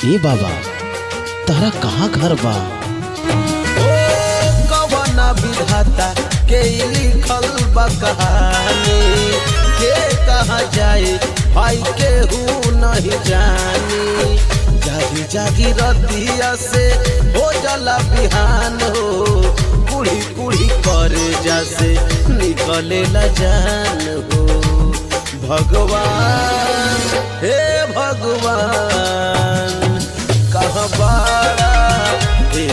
ए बाबा तारा कहाँ घर बा ओ कवना विधाता के लिखल बा कहानी के कहा जाए भाई के हूँ नहीं जानी जागी जागी रतिया से हो जला बिहान हो कुड़ी कुड़ी करे जैसे निकले ला जान हो भगवान हे भगवान कहाँ बाड़ा हे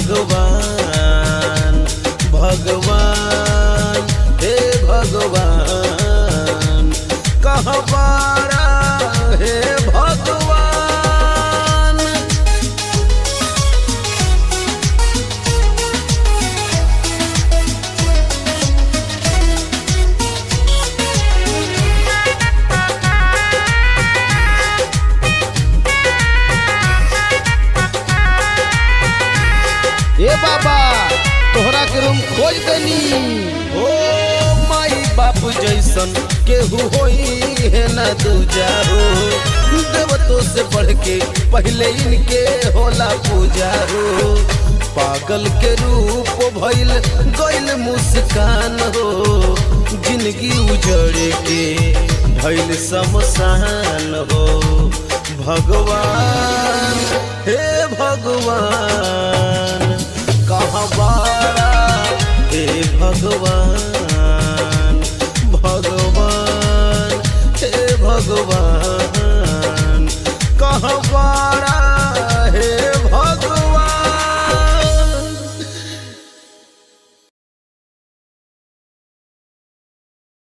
भगवान भगवान हे भगवान कहाँ बाड़ा हे भगवान ए बाबा तोहरा के रूम खोज देनी ओ माई बाप जैसन केहू होई है न दूजा हो देवतों से बढ़ के पहले इनके होला पूजा हो पागल के रूप भइल गइल मुस्कान हो जिंदगी उजड़ के भइल शमशान हो भगवान हे भगवान कहाँ बाड़ा हे भगवान भगवान हे भगवान